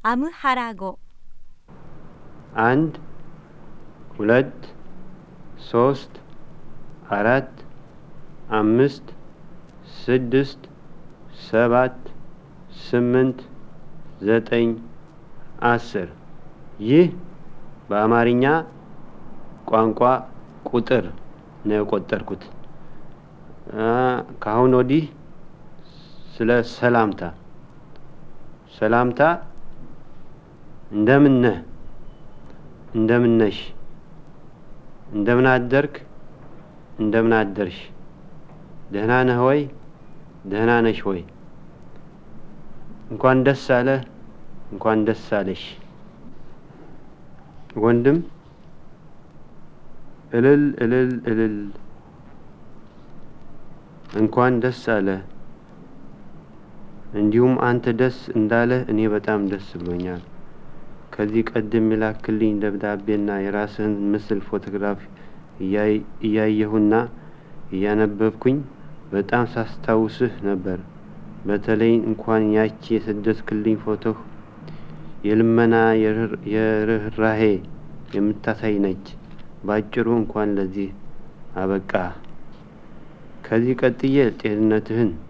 아무하라고 አንድ ሁለት ሶስት አራት አምስት ስድስት ሰባት ስምንት ዘጠኝ አስር ይህ በአማርኛ ቋንቋ ቁጥር ነው የቆጠርኩት። ከአሁን ወዲህ ስለ ሰላምታ ሰላምታ እንደምን ነህ፣ እንደምን ነሽ፣ እንደምን አደርክ፣ እንደምን አደርሽ፣ ደህና ነህ ወይ፣ ደህና ነሽ ወይ፣ እንኳን ደስ አለህ፣ እንኳን ደስ አለሽ። ወንድም እልል እልል እልል እንኳን ደስ አለህ። እንዲሁም አንተ ደስ እንዳለህ እኔ በጣም ደስ ብሎኛል። ከዚህ ቀደም የላክልኝ ደብዳቤና የራስህን ምስል ፎቶግራፍ እያየሁና እያነበብኩኝ በጣም ሳስታውስህ ነበር። በተለይ እንኳን ያቺ የሰደድክልኝ ፎቶህ የልመና የርኅራሄ የምታሳይ ነች። ባጭሩ እንኳን ለዚህ አበቃ። ከዚህ ቀጥዬ ጤንነትህን